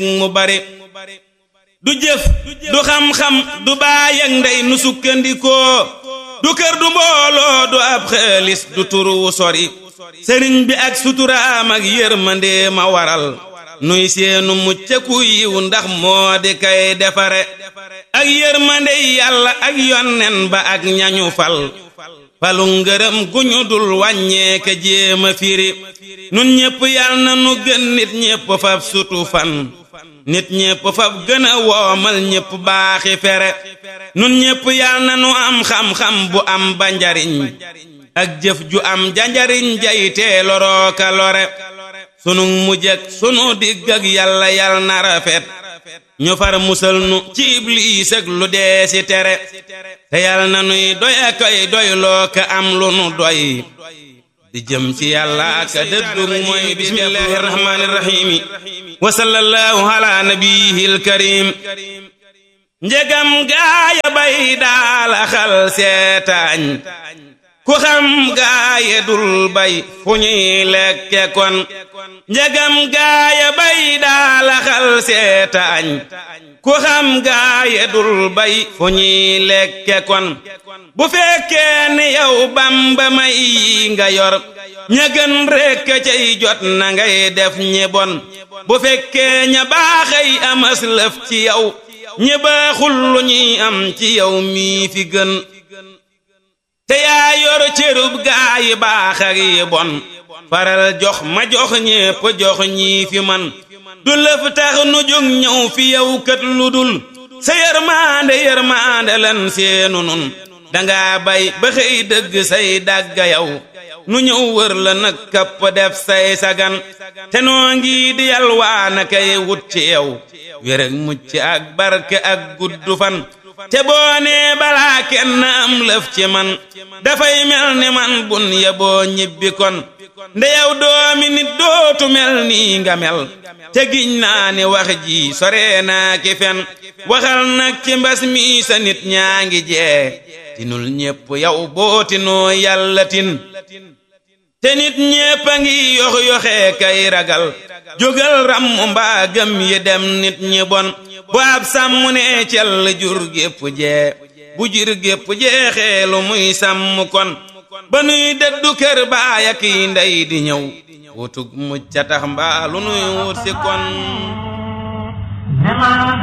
mu bari du jëf du xam-xam du baay ak ndey nu sukkandikoo du kër du mbooloo du ab xaalis du turu sori sëriñ bi ak suturaam ak yërmande ma waral nuy seenu muccaku yiw ndax moo di kay defare ak yërmande yàlla ak yonnen ba ak ñañu fal falu ngërëm gu ñu dul wàññeeke jéema firi nun ñépp yal na nu gën nit ñépp fab sutu fan nit ñépp fab gën a woomal ñépp baaxi fere nun ñépp yal na nu am xam-xam bu am ba njariñ ak jëf ju am janjariñ jaytee lorooka lore sunu mujj ak sunu digg ak yàlla yal na rafet ñu far musal nu ci ibliis ak lu dee si tere te yal na nuy doy a koy doy loo ka am lu nu doy di jëm ci yàlla ka dëddu mooy bismillahi rahmaani rahiimi wa sallallahu ala nabiyihil karim njegam gaaya bay daala xal seetaañ ku xam gaaye dul bay fu ñuy lekke kon njegam gaaya bay daala xal seetaañ ku xam gaaye dul bay fu ñuy lekke kon bu fekkee ni yow bamba may yi nga yor ña gën rekk cay jot na ngay def ñi bon bu fekkee ña baaxay amas lëf ci yow ñi baaxul lu ñuy am ci yow mii fi gën te yaa yor cërub gaa yi baax ak yi bon faral jox ma jox ñépp jox ñii fi man du lëf tax nu jóg ñëw fi yow kat lu dul sa yërmaande yërmaande lan seenu nun danga bay ba xëy dëgg say dàgga yow nu ñëw wër la nag kapp def say sagan te noo ngi di yalwaana kay wut ci yow wér ak mucc ak barke ak guddu fan te boo nee balaa kenn am lëf ci man dafay mel ni man bun ya boo ñibbi kon nde yow doomi nit dootu mel nii nga mel te giñ naa ni wax ji sore naa ki fen waxal nag ci mbas mi sa nit ñaa ngi jee tinul ñépp yow boo tinoo yàlla tin te nit ñépp a ngi yox yoxee kay ragal jógal ram mbaa gëm yi dem nit ñi bon bu ab sàmm ne cell jur gépp jee bu jur gépp jeexee lu muy sàmm kon ba nuy dëddu kër baay ak yi ndey di ñëw wutug mucca tax mbaa lu nuy wut si kon